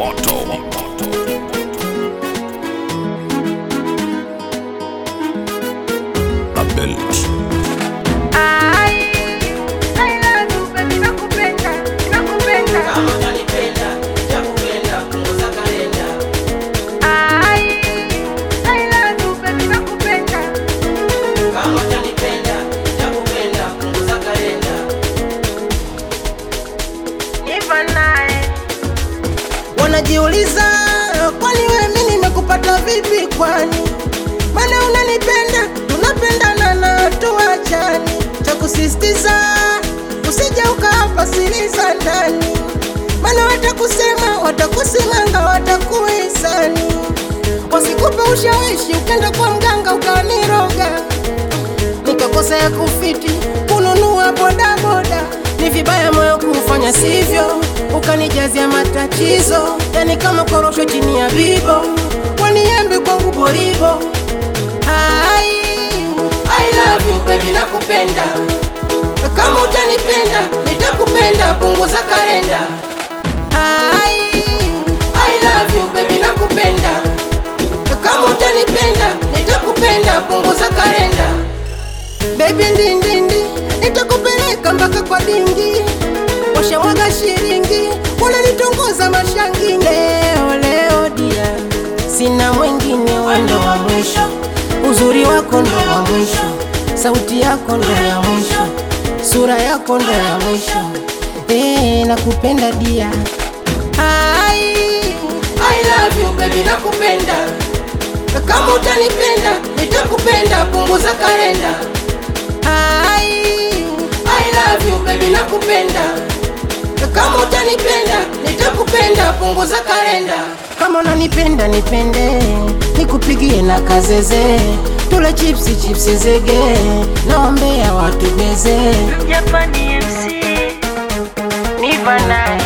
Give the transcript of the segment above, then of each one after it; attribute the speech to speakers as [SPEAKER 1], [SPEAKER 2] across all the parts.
[SPEAKER 1] moto. Abel.
[SPEAKER 2] Wanajiuliza, kwani wewe mimi nimekupata vipi? Kwani maana unanipenda, tunapendana na tuachani. Cha kusisitiza usije ukapa siri za ndani, maana watakusema, watakusimanga, watakuhisani, wasikupe ushawishi, ukenda kwa mganga ukaniroga, nikakosa ya kufiti kununua bodaboda. Ni vibaya moyo kufanya sivyo, ukanijazia matatizo, yani kama korosho chini ya bibo, waniembe kwangu boribo. Ai, I love you baby, nakupenda. Kama utanipenda nitakupenda, punguza kalenda. Ai, I love you baby, nakupenda. Kama utanipenda nitakupenda, punguza kalenda. Baby ndindindi, nitakupeleka mpaka kwa dingi, washamwaga shilingi, wananitongoza mashangi. Leo leo dia, sina mwingine, wendo wa mwisho, uzuri wako ndo wa mwisho, sauti yako ndo ya mwisho, sura yako ndo ya mwisho. Eh, nakupenda dia. Ai, I love you baby, nakupenda. Kama utanipenda nitakupenda, punguza kalenda. Ai, I love you baby, nakupenda. Kama utanipenda nitakupenda, punguza kalenda. Kama unanipenda nipende, nikupigie na kazeze, tule chipsi chipsi zege, naombea watu beze.
[SPEAKER 3] Japani MC Niva naye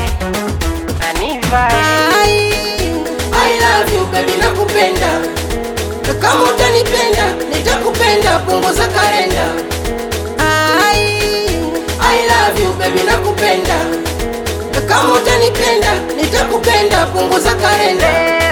[SPEAKER 3] Aniva
[SPEAKER 2] Ai, I love you baby, nakupenda. Kama utanipenda nitakupenda, punguza kalenda. Ai, I love you baby, nakupenda. Kama utanipenda nitakupenda, punguza kalenda.